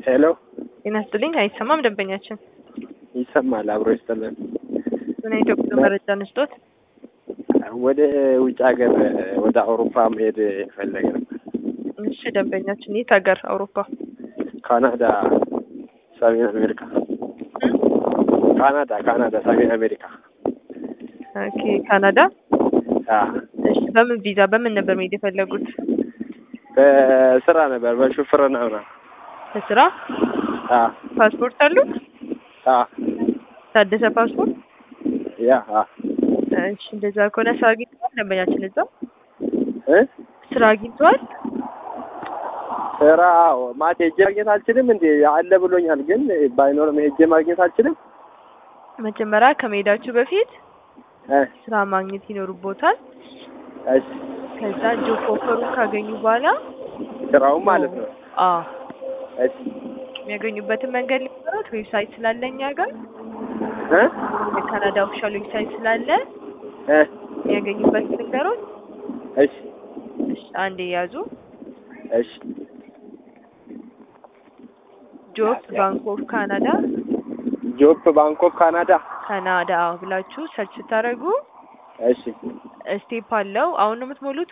ሄሎ ጤና ይስጥልኝ። አይሰማም ደንበኛችን ይሰማል። አብሮ ይስጥልን። ምን ኢትዮጵያ መረጃ ንስጦት? ወደ ውጭ ሀገር ወደ አውሮፓ መሄድ የፈለገ ነበር። እሺ ደንበኛችን የት ሀገር? አውሮፓ። ካናዳ፣ ሰሜን አሜሪካ። ካናዳ ካናዳ፣ ሰሜን አሜሪካ። ኦኬ ካናዳ። አዎ፣ እሺ በምን ቪዛ በምን ነበር መሄድ የፈለጉት? በስራ ነበር በሹፍርና ምናምን። በስራ አዎ፣ ፓስፖርት አሉት? አዎ፣ ታደሰ ፓስፖርት? ያ አዎ። እሺ እንደዛ ከሆነ ስራ አግኝተዋል ደንበኛችን እዛ እ ስራ አግኝተዋል? ስራ ማት ሄጄ ማግኘት አልችልም እንዴ? አለ ብሎኛል፣ ግን ባይኖርም ሄጄ ማግኘት አልችልም። መጀመሪያ ከመሄዳችሁ በፊት እ ስራ ማግኘት ይኖርቦታል። እሺ፣ ከዛ ጆብ ኦፈሩን ካገኙ በኋላ ስራውን ማለት ነው። አዎ እሺ የሚያገኙበትን መንገድ ሊኖረት ዌብሳይት ስላለ እኛ ጋር እ የካናዳ ኦፊሻል ዌብሳይት ስላለ እ የሚያገኙበት ነገሮች እሺ እሺ አንዴ ያዙ። እሺ ጆብ ባንክ ኦፍ ካናዳ ጆፕ ባንኮክ ካናዳ። ካናዳ ብላችሁ ሰርች ስታደርጉ እሺ ስቴፕ አለው። አሁን ነው የምትሞሉት